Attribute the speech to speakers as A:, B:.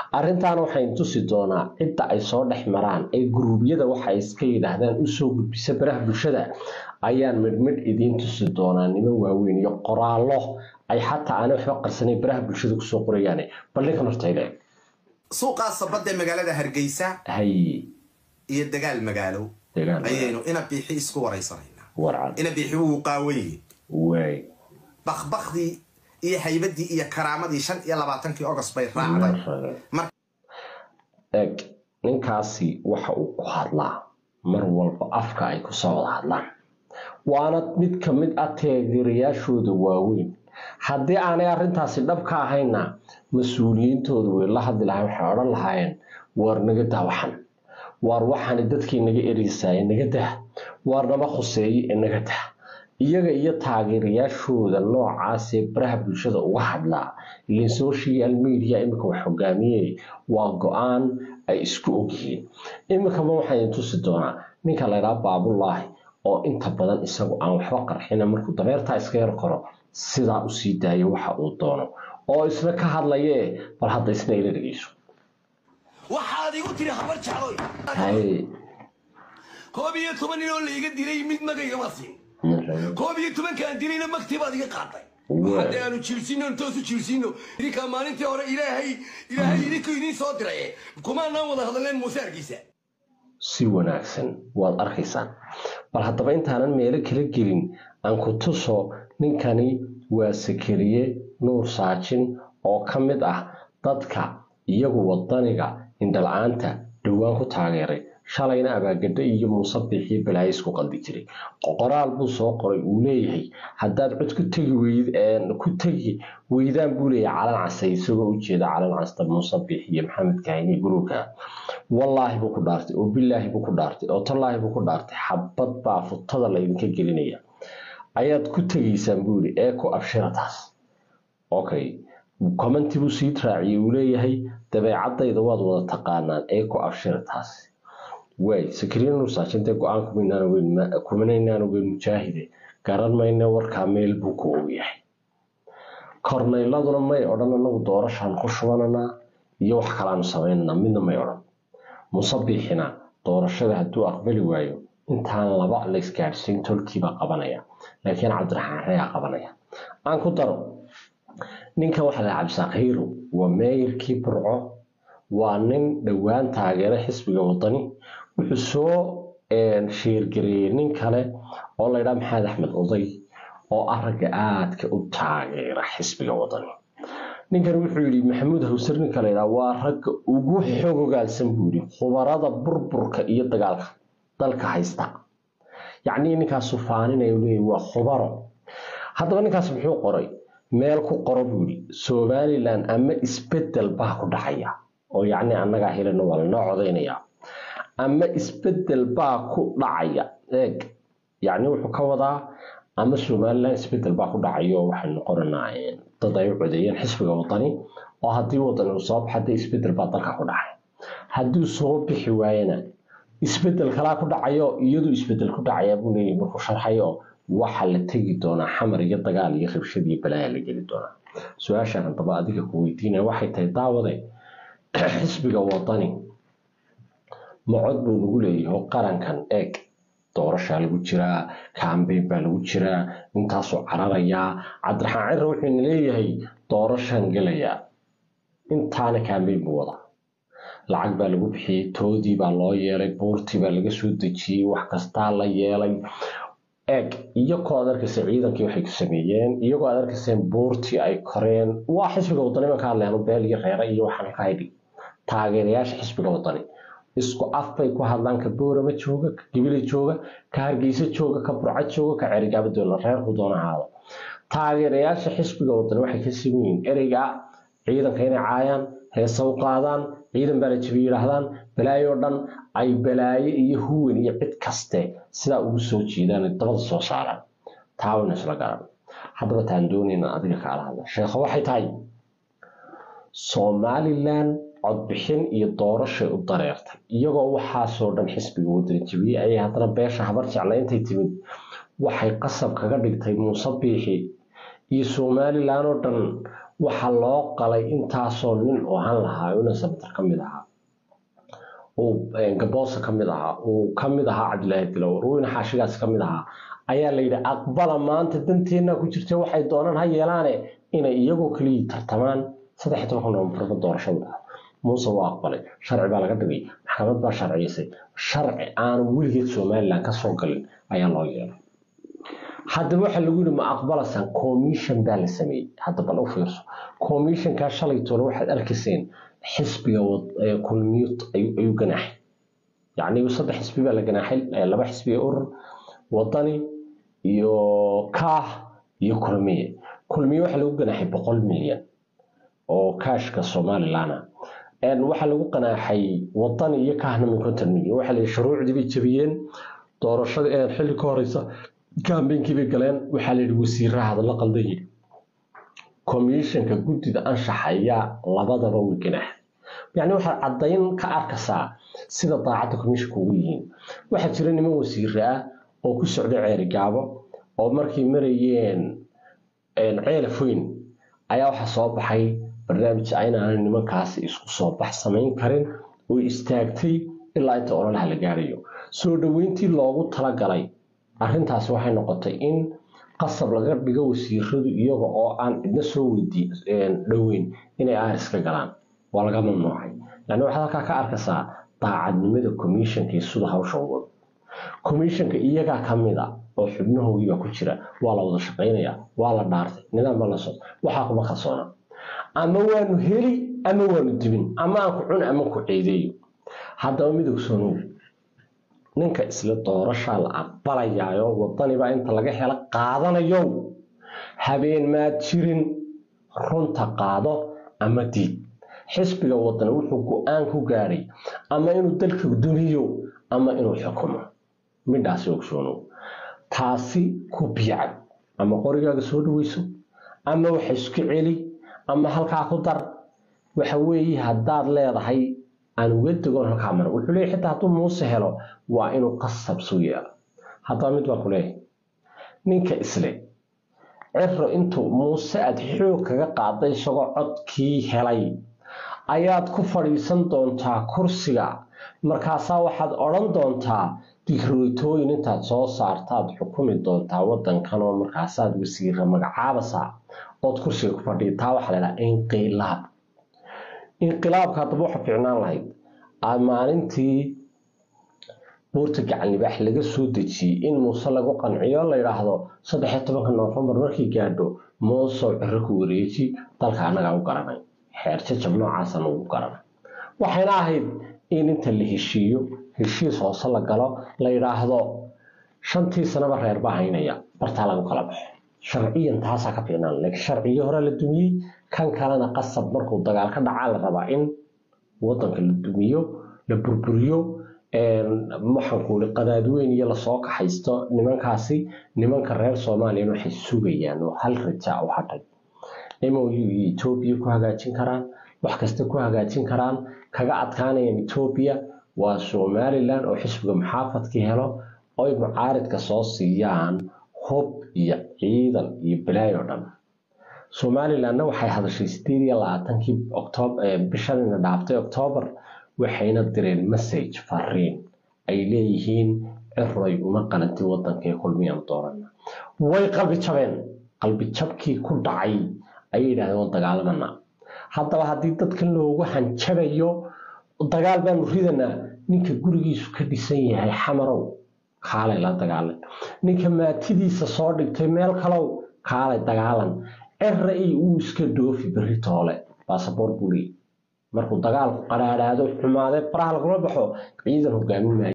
A: arrintaana waxayn tusi doonaa cidda ay soo dhex maraan ee guruubyada waxa ay iska yidhaahdaan usoo gudbisa baraha bulshada ayaan midhmidh idiin tusi doonaa niman waaweyn iyo qoraallo ay xataa aanay waxba qarsanayn baraha bulshada kusoo qorayaane bal ninkan hortayda
B: suuqaa sabadda ee magaalada hargeysa
A: hay
B: iyo dagaal magaalo
A: degaan
B: ayaynu ina biixi isku waraysanaynaa
A: warcad
B: ina biixi wuu qaawan yihin
A: waay
B: bakbakdii iyo haybadii iyo karaamadii shan iyo labaatankii ogost bay raacday Mar-
A: eg ninkaasi waxa uu ku hadlaa mar walba afka ay kusoo wada hadlaan waana mid ka mid ah taageerayaashooda waaweyn haddii aanay arrintaasi dhab ka ahayna mas-uuliyiintooda way la hadli lahayn waxay odhan lahaayeen waar naga daa waxan waar waxaani dadkii naga ereysaye naga dah waar nama khuseeye ee naga dah iyaga iyo taageerayaashooda noocaasee baraha bulshada uga hadlaa ilin social media iminka wax hogaamiyey waa go-aan ay isku ogyihiin iminkaba waxaan tusi doonaa ninka laydhaha baabulaahi oo inta badan isagu aan waxba qarxina markuu dabeertaa iska yar koro sidaa usii daayo waxa uu doono oo isna ka hadlayee bal hadda isna ila dhegeyso
C: waxaad igu tiri habar jecloy
A: hay
C: koob iyo toban nin oo laiga dilay mid magayga siin koob iyo tobankaan dilayna magtii baad iga qaaday hadda aanu jirsino intoosu jirsino idinkaa maalintii hore ilaahay ilaahay idinku idiin soo diray kumaanaan wada hadleen muuse argiisa
A: si wanaagsan waad arkaysaan bal haddaba intaanan meelo kala gelin aan ku tuso ninkani waa sakariye nuur saajin oo ka mid ah dadka iyagu wadaniga indhala-aanta dhowaan ku taageeray shalayna abaagadho iyo muuse biixiyo balaayo isku qaldi jiray qoraal buu soo qoray uu leeyahay haddaad cod ku tegi weyd ku tegi weydaan buu leeyahay calan casay isagoo ujeeda calan casta muuse biixi iyo maxamed kahini guruga wallaahi buu ku dhaartay oo bilaahi buu ku dhaartay oo tallaahi buu ku dhaartay xabad baa futada laydinka gelinaya ayaad ku tegaysaan buu yidhi ee ku abshira taas okay commenti buu sii raaciyey uu leeyahay dabeecadayda waad wada taqaanaan ee ku abshira taas waay sakariya nuursaajintee go-aan kuminaynaan ogeyn mujaahide garan mayne warkaa meel buu ku ogyahay kornayladuna may odhan anagu doorashaan ku shubananaa iyo wax kalaanu samaynanaa midna may odhan musabiixina doorashada hadduu aqbali waayo intaan laba la isgaadhsiin tolkiibaa qabanaya laakiin cabdiraxmaan reyaa qabanaya aan ku daro ninkan waxaa la cabdisaaq hiiro waa meeyarkii burco waa nin dhowaan taageera xisbiga wadani wuxuu soo sheergareeyey nin kale oo laydhaa maxamed axmed oday oo ah ragga aadka u taageera xisbiga wadani ninkan wuxuu yidhi maxamuud hawsar ninka laydhaa waa ragga ugu xogogaalsan buu yidhi khubarada burburka iyo dagaalka dalka haysta yacnii ninkaasu faaninaya leeyahy waa khubaro haddaba ninkaas muxuu qoray meel ku qoro buu yidhi somalilan ama isbedel baa ku dhacaya oo yacni annagaa helana waa lanoo codaynayaa ama isbedel baa ku dhacaya eeg yacni wuxuu ka wadaa ama somalilan isbedel baa ku dhacayo waxay noqonanaa dad ay u codeeyeen xisbiga wadani oo haddii wadani uu soo baxa dee isbedel baa dalka ku dhacay hadduu soo bixi waayana isbedel kalaa ku dhacayo iyadu isbedel ku dhacaya buu leeyahy markuu sharxayo waxa la tegi doonaa xamar iyo dagaal iyo rabshad iyo balaaya la geli doonaa su-aashaan haddaba adiga ku weydiinaya waxay tahay daawade xisbiga wadani macod buu lagu leeyahay qarankan eeg doorashaa lagu jiraa kambeyn baa lagu jiraa intaasuu cararayaa cabdiraxmaan cira wuxuuna leeyahay doorashaan gelayaa intaana kambeyn buu wadaa lacag baa lagu bixiyey toodii baa loo yeelay buurtii baa laga soo dejiyey wax kastaa la yeelay eeg iyagoo aad arkaysa ciidankii waxay ku sameeyeen iyagoo aad arkayseen buurtii ay koreen waa xisbiga wadani ma ka hadleen beel iyo reere iyo waxaan ka haydhi taageerayaasha xisbiga wadani isku af bay ku hadlaan ka boorama jooga ka gibile jooga ka hargeysa jooga ka burca jooga ka cerigaaba doona reerku doona ahaado taageerayaasha xisbiga wadani waxay ka siman yihiin ereyga ciidanka inay caayaan heesa u qaadaan ciidan baa la jabi yidhaahdaan balaayo dhan ay balaayo iyo huwan iyo cid kaste sidaa ugu soo jiidaan dabada soo saaraan taawina isla garan haddaba taan doonayna adiga kaala hadla sheekho waxay tahay somalilan codbixin iyo doorashay u dareertay iyagoo waxaasoo dhan xisbiga wadani jabiyey ayay haddana beesha habar jecla intay timid waxay qasab kaga dhigtay muuse biixi iyo somalilan oo dhan waxaa loo qalay intaasoo nin oo han lahaa una sabatar ka mid ahaa uu gaboosa ka mid ahaa uu ka mid ahaa cabdilaahi dilowr weyne xaashigaas ka mid ahaa ayaa la yidhi aqbala maanta danteena ku jirta waxay doonaan ha yeelaane inay iyagoo keliya tartamaan saddex iyo tobanka noofambarba doorashadu dhaco muuse waa aqbalay sharci baa laga dhigay maxkamad baa sharciysay sharci aanu weligeed somalilan ka soo galin ayaa loo yeelay haddaba waxaa lagu yidhi ma aqbalasaan commission baa la sameeyey hadda bal u fiirso commissionkaa shalay toole waxaad arkayseen xisbiga kulmiyut ayuu ganaaxay yacni saddex xisbi baa la ganaaxay laba xisbi ee urur wadani iyo kaah iyo kulmiye kulmiye waxaa lagu ganaaxay boqol milyan oo kaashka somalilana waxaa lagu ganaaxay wadani iyo kaahna min konton milyan waxaa la shuruucdii bay jabiyeen doorashada xilli ka horeysa kambeynkii bay galeen waxaa la yidhi wasiiraha hadalla qaldan yidhi komishanka guddida anshaxa ayaa labadaba way ganaaxay yacni waxaad caddayn ka arkaysaa sida daacadda komishanka ugu yihiin waxaa jira niman wasiire ah oo ku socda ceeri gaabo oo markay marayeen ceelafoyn ayaa waxaa soo baxay barnaamij aynaana nimankaasi isku soo bax samayn karin oo istaagtay ilaa inta ololaha la gaarayo soo dhoweyntii loogu talagalay arrintaasi waxay noqotay in qasab laga dhigo wasiiradu iyaga oo aan cidna soo weydii dhoweyn inay aariska galaan waa laga mamnuucay yani waxaad halkaa ka arkaysaa daacadnimada commissionka iyo sida hawsha u wado commissionka iyagaa ka mid a oo xubnahoogiibaa ku jira waa la wada shaqaynaya waa la dhaartay nidaam baa la socda waxaa kuma kalsoona ama waanu heli ama waanu dibin ama aan ku cun ama ku ceedeeyo haddaba midog soonow ninka isla doorashaa la aqbalayaayo wadanibaa inta laga helo qaadanayo habeen maad jirin runta qaado ama diid xisbiga wadan wuxuu go-aan ku gaadhay ama inuu dalka dumiyo ama inuu xukumo midhaasi ogsoonow taasi ku biicad ama qorigaaga soo dhaweyso ama waxa isku celi ama halkaa ku dar waxa weeye haddaad leedahay aan uga degoon halkaa mara wuxuu leeyahy xitaa hadduu muuse helo waa inuu qasab suu yeelo haddaba mid baan ku leeyahay ninka isle ciro intuu muuse aad xoog kaga qaaday isagoo codkii helay ayaad ku fadhiisan doontaa kursiga markaasaa waxaad odhan doontaa dikrooytooyin intaad soo saartaad xukumi doontaa wadankan oo markaasaad wasiira magacaabasaa ood kursiga ku fadhiya taa waxaa la dhaha inqilaab inqilaabka haddaba waxa fiicnaan lahayd maalintii buurta gacan libaax laga soo dejiyey in muuse lagu qanciyo la yidhaahdo saddexiyo tobanka noofembar markii gaadho muusow ciro ku wareeji dalka annagaa u garanay xeer jajab noocaasana ugu garanay waxayna ahayd in inta la heshiiyo heshiis hoose la galo la yidhaahdo shantii sanaba reer baa haynaya bartaa lagu kala baxo sharciyan taasaa ka fiicnaan laakiin sharcigii hore la dumiyey kan kalena qasab markuu dagaal ka dhacaa la rabaa in wadanka la dumiyo la burburiyo maxankuuli qadaadweyn iyo lasoo kaxaysto nimankaasi nimanka reer soomaaliyan waxay sugayaan oo hal rajaa u hadhay mou iyo etoobiya ku hagaajin karaan wax kasta ku hagaajin karaan kaga adkaanayaan etoobiya waa somalilan oo xisbiga muxaafadkii helo oy mucaaridka soo siiyaan hub iyo ciidan iyo balaayo dhan somalilanna waxay hadashay sideed iyo labaatankii bishanina dhaaftay oktoobar waxayna direen message fariin ay leeyihiin ciroy uma qalanti wadankae kulmiyaan doorana way qalbi jabeen qalbi jabkii ku dhacay ayay yidhahdeen waan dagaalamana haddaba haddii dadkan loogu hanjabayo dagaal baanu ridanaa ninka gurigiisu ka dhisan yahay xamarow kaalay la dagaalay ninka maatidiisa soo dhigtay meel kalow kaalay dagaalan cira i uu iska dhoofi berri toole baasaboor buu leeyay markuu dagaalku qaraadhaado xumaadee faraha lagula baxo ciidan hogaamin maayo